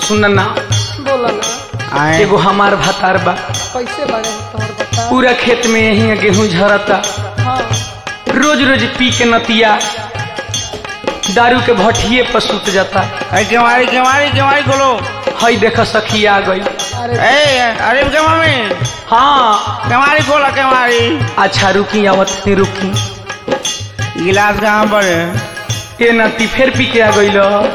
सुन ना बोला ना आए एगो हमार भातार बा कैसे बने तोहर बता पूरा खेत में यही गेहूं झरता हाँ रोज रोज पी के नतिया दारू के भट्ठिए पर सुत जाता अरे केवाड़ी केवाड़ी केवाड़ी खोलो हई देख सखी आ गई अरे ए अरे के मम्मी हाँ केवाड़ी खोला केवाड़ी अच्छा रुकी आवत नहीं रुकी गिलास कहाँ पर है ये नती फिर पी के आ गई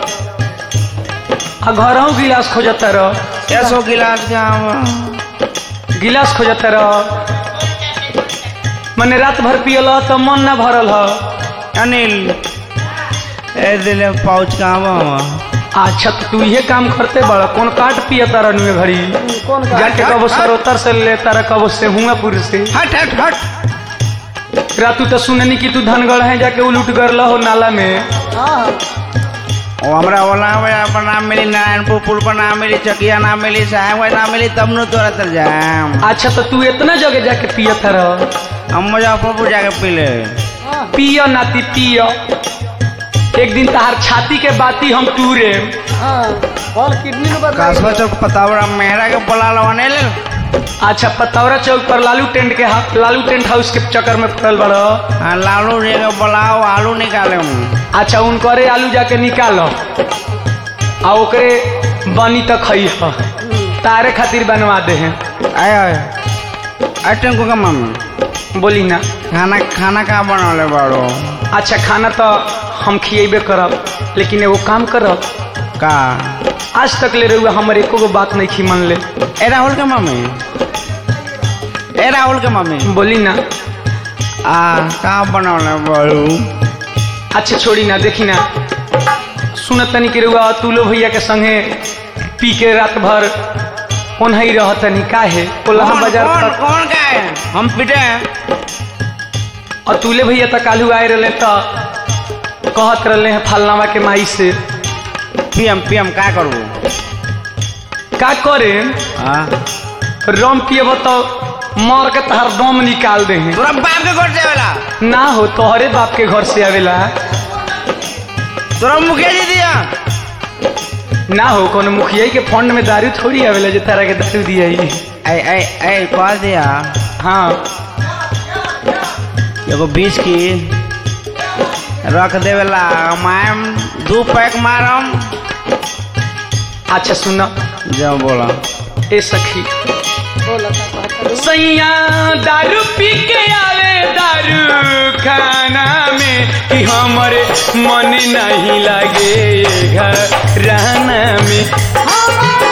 आ घर गिलास खोजता रह कैसो गिलास कहाँ पर गिलास खोजता रह मने रात भर पियल तो मन ना भरल ह अनिल ए दिले पाउच कहाँ पर अच्छा तो तू ये काम करते बड़ा कौन काट पिया तारा नुए घड़ी कौन का जाके कबो सरोतर से ले तारा कबो से हुआपुर से हट हट हट रातू तो सुननी कि तू धनगढ़ है जाके उलूट कर हो नाला में हाँ ओ हमरा ओला पर नाम मिली नारायणपुर पुल पर नाम मिली चकिया नाम मिली साहेब नाम मिली तब नु तोरा तर जाम अच्छा तो तू इतना जगह जाके पिया तारा हम मुजफ्फरपुर जाके पी ले हाँ पियो नाती पियो एक दिन तहार छाती के बाती हम टूरे हाँ बॉल किडनी में बदल कासवा चौक पतावरा मेहरा के बोला लवाने ले अच्छा पतौरा चौक पर लालू टेंट के हा- लालू टेंट हाउस के चक्कर में पड़ल बड़ो हाँ लालू जी के बोलाओ आलू निकाले हूँ अच्छा उनकरे आलू जाके निकालो आ ओकरे बनी तक खई ह तारे खातिर बनवा दे हैं आए आए आए टेंको का मम्मी बोली ना खाना खाना कहाँ बनौले बाड़ो अच्छा खाना तो हम खिएबे करब लेकिन एगो काम करब का आज तक ले रहुआ हमर एको गो बात नहीं खी मन ले ए राहुल के मम्मी ए राहुल के मम्मी बोली ना आ कहाँ बनौले बाड़ू अच्छा छोड़ी ना देखी ना सुनत तनी के रहुआ अतुलो भैया के संगे पी के रात भर ओनही रहत तनी काहे कोल्हा कौन बाजार कौन तक कौन का है हम पिटे हैं अतुले भैया तक कालू आए रहे तो कहत रहे हैं फलनावा के माई से पीएम पीएम का करबू का करे हाँ रम पिएब तो मर के तहार दम निकाल दे हैं तोरा बाप के घर से वाला ना हो तोहरे बाप के घर से आवेला तोरा मुखिया जी दिया ना हो कोनो मुखिया के फंड में दारू थोड़ी आवेला जो तारा के दारू दिया ही ऐ ऐ ऐ कह दिया हाँ एगो बीस की रख देवेला मैम दू पैक मारम अच्छा सुन जब बोला ए सखी बोला का कहता रू। सैया दारू पी के आवे दारू खाना में कि हमारे मन नहीं लगे घर रहना में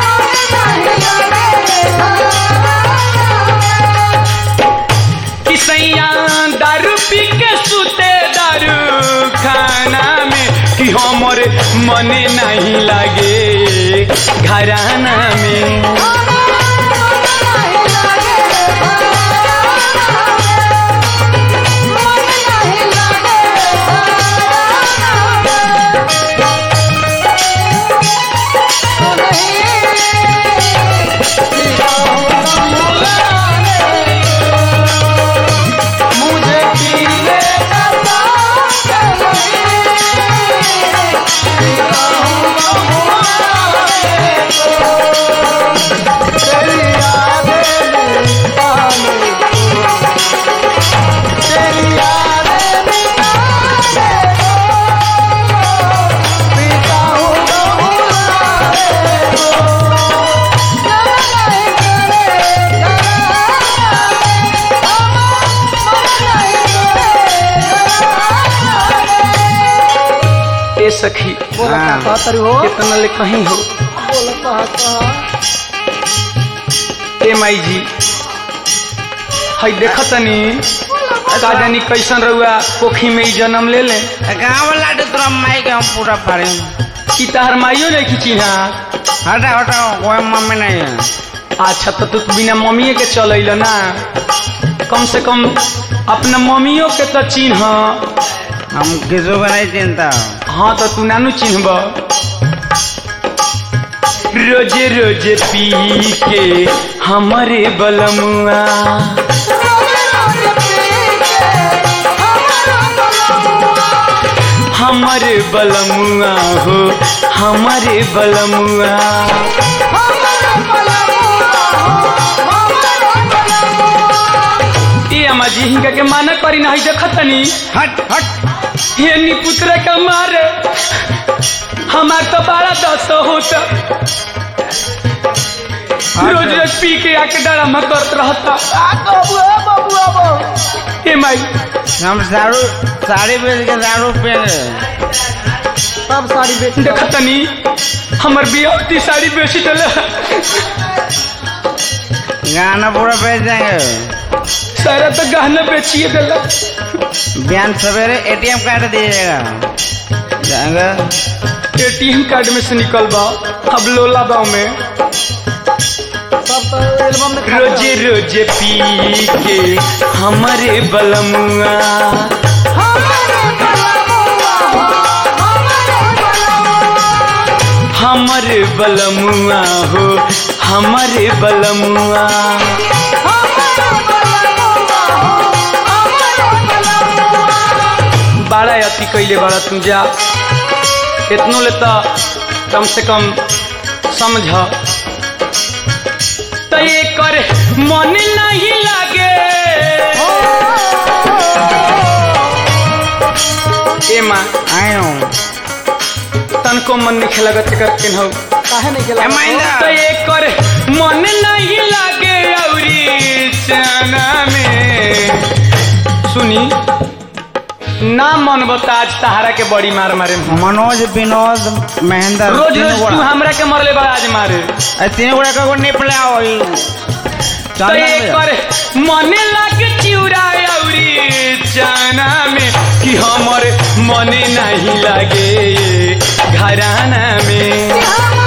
कि सैया दारू पी के सुते दारू खाना में कि हमारे मन नहीं लगे घराना में मुझे पीने ए सखी बोला का हाँ। कहता रू हो कितना ले कहीं हो बोला कहा कहा ए माई जी हई देखतनी का जानी कैसन रहुआ कोखी में ही जन्म ले ले कहाँ वाला तो तोरा माई के हम पूरा फाड़े कि तहर माइयो नहीं खींची ना हटा हटा कोई मम्मी नहीं है अच्छा तो तू बिना मम्मी के चल ना कम से कम अपना मम्मियों के तो चिन्ह हम किसी को नहीं चिंता हाँ तो तू नानू चिन्हब रोजे रोजे पी के हमारे बलमुआ हमारे बलमुआ हो हमारे बलमुआ ए अम्मा जी हिंगा के माना करी नहीं देखत तनी हट हट ये निपुत्र का मारे हमार तो बड़ा दस होता रोज रोज पी के आके डरामा करत रहता बाबू ए बाबू बाबू ए माई हम दारू साड़ी बेच के दारू पहन रहे सब साड़ी बेच देखत तनी हमर बियाहती साड़ी बेची देले गाना पूरा बेच देंगे सारा तो गहना बेचिए देला बिहान सवेरे एटीएम कार्ड दीजिएगा जाएंगे एटीएम कार्ड में से निकल बा अब लोला बाव में सब तो एल्बम में खा रोजे रोजे पी के हमारे बलमुआ हमारे बलमुआ हो हमारे बलमुआ बड़ा अति कैले बड़ा तू जा इतनो ले तो कम से कम समझ तो ये कर मन नहीं लागे ए माँ आए हूँ तनको मन नहीं लगत कर के हो काहे नहीं ए गेला महिंद्रा तो ये कर मन नहीं लागे औरी चना में सुनी ना मन बता आज तहारा के बड़ी मार मारे मनोज विनोद महेंद्र रोज तीनों रोज तू गोड़ा। हमरा के मरले बा आज मारे ए, तीनों गोड़ा का निपले आओ ई। तो चंदन ये भैया। कर मने लागे चिउरा औरी चना में कि हमर मने नहीं लागे ये घराना में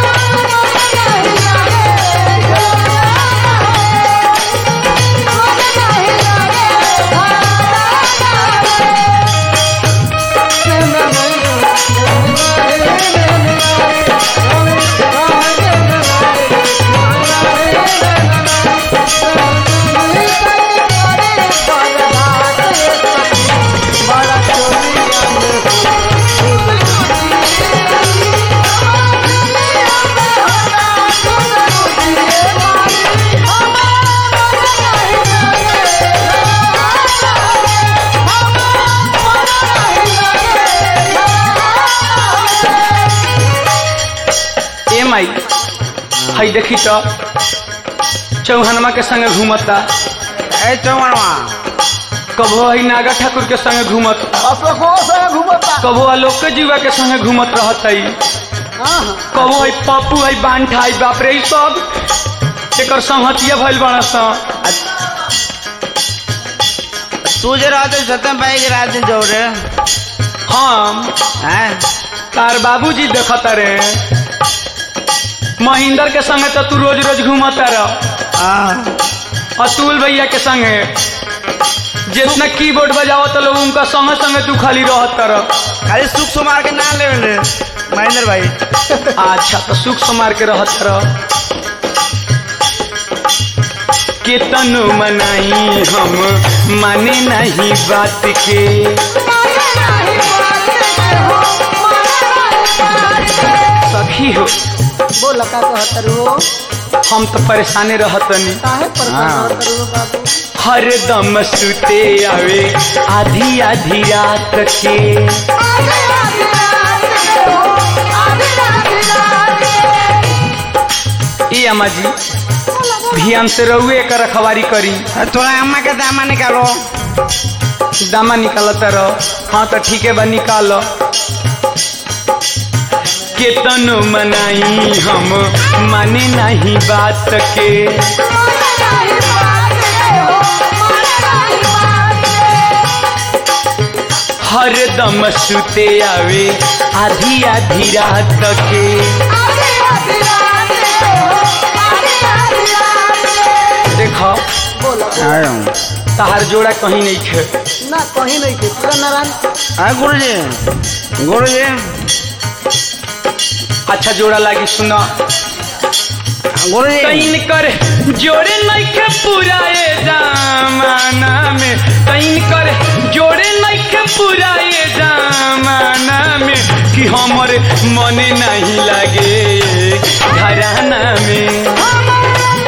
ए माई हई देखी तो चौहनमा के संगे घूमता ए चौवनवा कबो हई नागा ठाकुर के संगे घूमत अशोको से घूमता कबो आलोक जीवा के संगे घूमत रहत हई हाँ हाँ कबो हई पप्पू हई बांठा हई बाप रे ई सब एकर संहतिया भइल बड़ा सा तू जे रहते सत्यम भाई के रात दिन जोड़े हम हैं तार बाबूजी देखत रे महेंद्र के संगे तो तू रोज रोज घूमता रह हाँ अतुल भैया के संगे जितना कीबोर्ड बजाओ तो लोग उनका संगे संगे तू खाली रहत रह खाली सुख सुमार के ना ले ले महेंद्र भाई अच्छा तो सुख समार के रहत रह केतनो मनाई हम माने नहीं बात के सखी हो बोला का कहतर हो हम तो परेशाने रहतनी काहे पर हाँ। कहतर हो बाबू हरदम सुते आवे आधी आधी रात के ए अम्मा जी ध्यान से रहुए का रखवारी करी थोड़ा अम्मा के दामा निकालो दामा निकालत रह हाँ तो ठीक है बा निकाल केतनो मनाई हम माने नहीं बात के हरदम सुते आवे आधी आधी रात के देखो बोला आए हूँ तहार जोड़ा कहीं नहीं खे ना कहीं नहीं थे पूरा नारायण हाँ गुरु जी गुरु जी अच्छा जोड़ा लागी सुना गुरुजी तैन कर जोड़े नइखे पुराए जमाना में तैन कर जोड़े नइखे पुराए जमाना में कि हमर मन नहीं लागे घराना में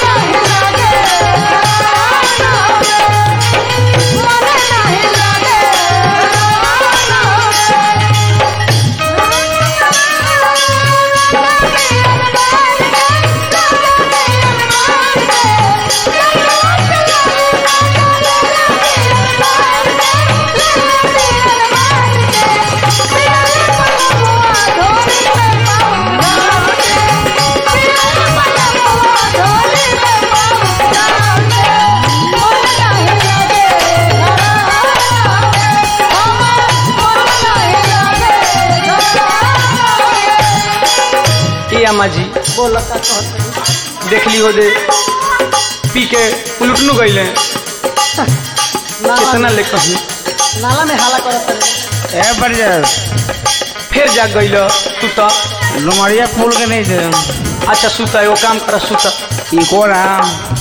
ए अम्मा जी बोल का कहत देख ली हो दे पी के उलटनू गईले नाला कितना ले कहीं नाला में हाला करत रहे ए बरजस फिर जाग गईल तू तो डुमरिया फूल के नहीं थे अच्छा सुता एगो काम कर सुता ई कौन है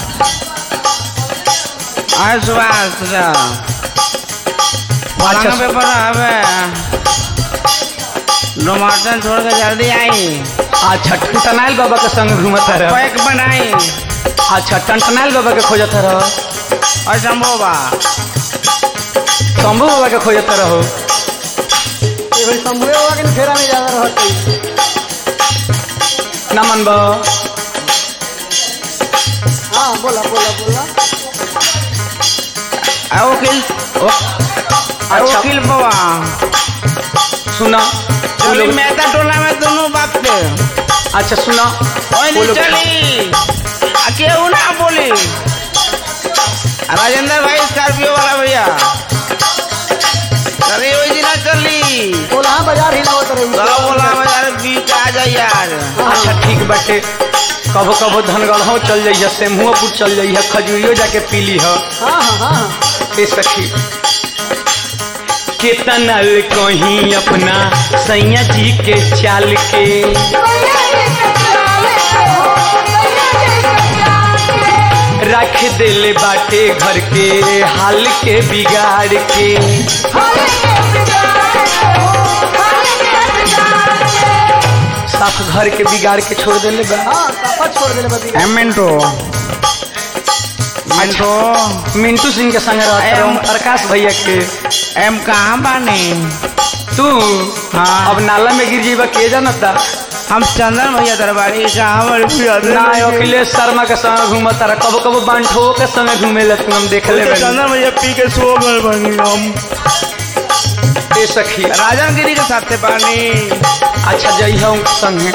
आय सुभाष तुझा अच्छा, पलंग पे पड़ा हवे डुमरसन छोड़ के जल्दी आई अच्छा टंटनाइल बाबा के संग घूमत रह पैक बनाई अच्छा टंटनाइल बाबा के खोजत रह असंभव बा शंभू बाबा के खोजत रहो ये भाई शंभुए बाबा के फेरा में ज्यादा रहत ना मनब हाँ बोला बोला बोला आ वकील ओ आ अच्छा। वकील बाबा सुना वो चली लोग- मेहता टोला में दोनों बाप थे अच्छा सुना ओए वो नहीं लोग- चली आ केहू ना बोली आ राजेंद्र भाई स्कॉर्पियो वाला भैया चली वही दिन चली बोला हाँ बाजार हिलावत रहे चलो बोला बाजार बीच आ जाए यार अच्छा ठीक बाटे कबो कबो धनगढ़ो चल जाइए सेमुआपुर चल जाइए खजूरियो जाके पी ली हो हाँ हाँ हाँ हाँ ए सखी केतना ले कहीं अपना सैया जी के चाल के रख देले बाटे घर के हाल के बिगाड़ के साफ घर के बिगाड़ के छोड़ देले बा हाँ सफा छोड़ देले बदी एम मिंटो मिंटो मिंटू सिंह के संग रहता एम- रहूं, प्रकाश भैया के एम कहाँ बानी तू हाँ। अब नाला में गिर जीवा के जानता हम चंदन भैया दरबारी कहाँ बड़ी प्यादे ना अखिलेश शर्मा के संग घूमता रहा कबो कबो बांठो के संग घूमे ले तू हम देख ले चंदन भैया पी के सो गए बनी हम ए सखी राजन गिरी के साथ थे पानी अच्छा जइहा उनके संगे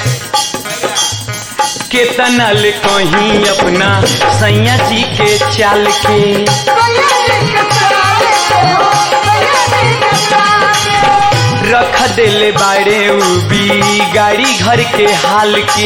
केतना ले कहीं अपना सैया जी के चाल के रख देले बाड़े उ भी गाड़ी घर के हाल के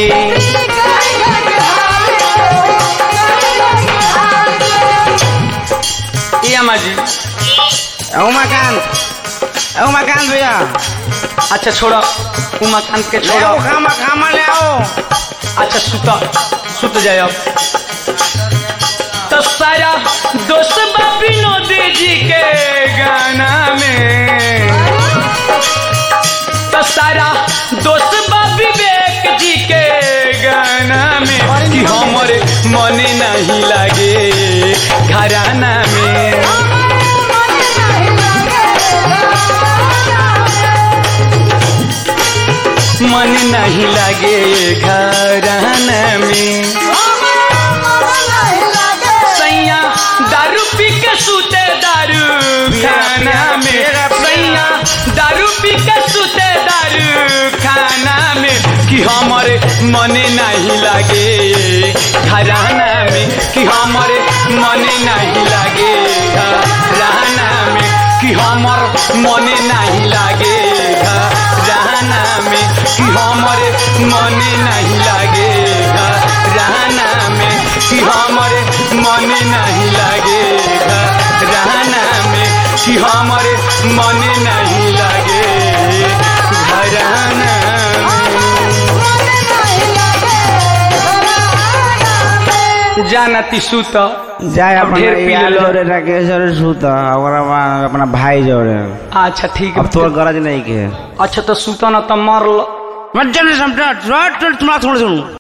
ए अम्मा जी उमाकांत उमाकांत भैया अच्छा छोड़ो उमाकांत के ले छोड़ो आओ खामा खामा ले आओ अच्छा सुत सुत जाए अब तो सारा दोस्त बा विनोद जी के गाना में तो सारा दोस्त बा विवेक जी के गाना में कि हमरे मन नहीं लागे घराना में मन नहीं लागे घराना में सैया दारू पी के सूते दारू खाना में सैया दारू पी के सूते दारू खाना में कि हमारे मन नहीं लागे घराना में कि हमारे मन नहीं लागे घराना में कि हमर मन नहीं लागे घराना में कि हमारे मन नहीं लागे घराना में कि हमारे मन नहीं लागे रहना में कि हमारे मन नहीं लागे घराना में जा नाती सूत जाए अब अपना ढेर पी यार लेले। जोड़े राकेश जोड़े सूत ओकरा बाद अपना भाई जोड़े अच्छा ठीक अब है तोर गरज नहीं के अच्छा तो सूत न तो मर ल मत जल्दी समझ तुम्हारा थोड़ा सुन